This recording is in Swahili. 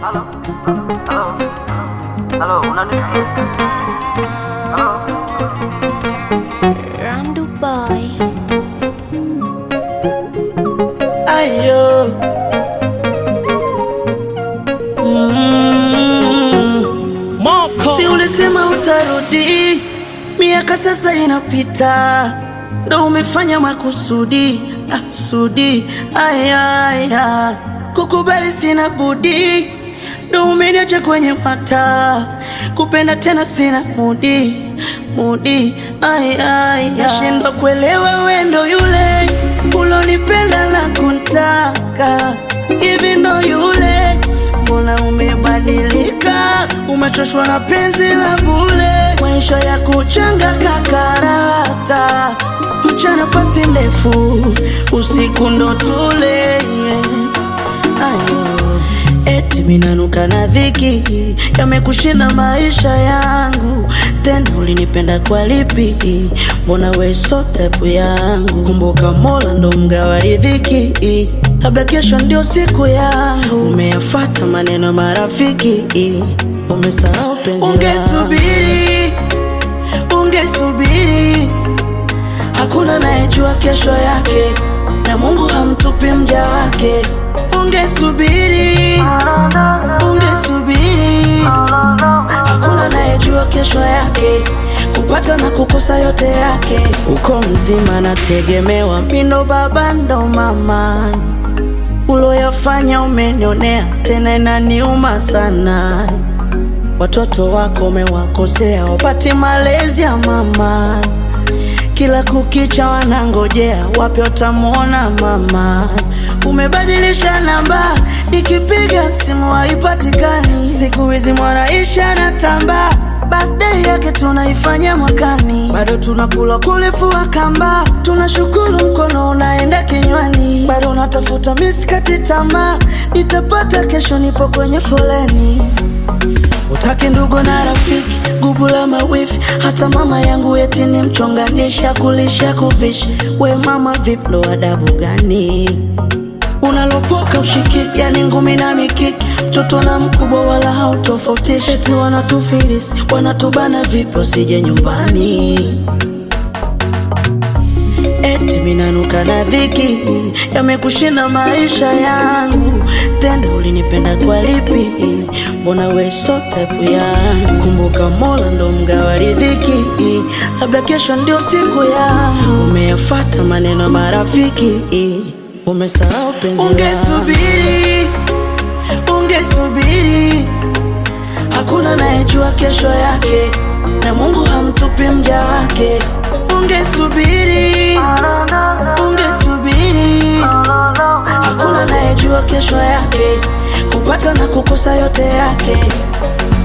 Halo, halo, halo, unanisikia? Halo, Randu Boy. Ayo. Mm. Si ulisema utarudi, miaka sasa inapita, ndo umefanya makusudi ah, sudi aya, aya. Kukubali sina budi, ndo umeniacha kwenye mata, kupenda tena sina mudi mudi aya, aya. Nashindwa kuelewa wendo yule ulonipenda na kuntaka hivi ndo yule mbona umebadilika umechoshwa na penzi la bule maisha ya kuchanga kakarata mchana pasi ndefu usiku ndo tule yeah. Ayo. Eti minanuka na dhiki yamekushinda maisha yangu tena ulinipenda kwa lipi mbona we so type yangu kumbuka mola ndo mgawa riziki labda kesho ndio siku yangu umeyafata maneno ya marafiki umesahau penzi ungesubiri ungesubiri hakuna nayejua kesho yake na mungu hamtupi mja wake ungesubiri ungesubiri hakuna nayejua kesho yake kupata na kukosa yote yake uko mzima nategemewa mindo baba ndo mama uloyafanya umenionea tena inaniuma sana watoto wako umewakosea wapati malezi ya mama kila kukicha wanangojea wapi watamwona mama umebadilisha namba nikipiga simu haipatikani siku hizi mwanaisha na tamba birthday yake tunaifanya mwakani bado tunakula kulifua kamba tunashukuru mkono unaenda kinywani bado natafuta miskati tamaa nitapata kesho nipo kwenye foleni utaki ndugu na rafiki gubu la mawifi hata mama yangu eti ni mchonganisha kulisha kuvisha we mama vip ndo adabu gani unalopoka ushikiki yani ngumi na mikiki mtoto na mkubwa wala hautofautishi eti wanatufirisi wanatubana vipo sije nyumbani eti minanuka na dhiki yamekushinda maisha yangu tena ulinipenda kwa lipi mbona we so type yangu kumbuka mola ndo mgawa riziki labda kesho ndio siku yangu umeyafata maneno ya marafiki umesahau penzi ungesubiri ungesubiri hakuna nayejua kesho yake na mungu hamtupi mja wake ungesubiri ungesubiri hakuna nayejua kesho yake kupata na kukosa yote yake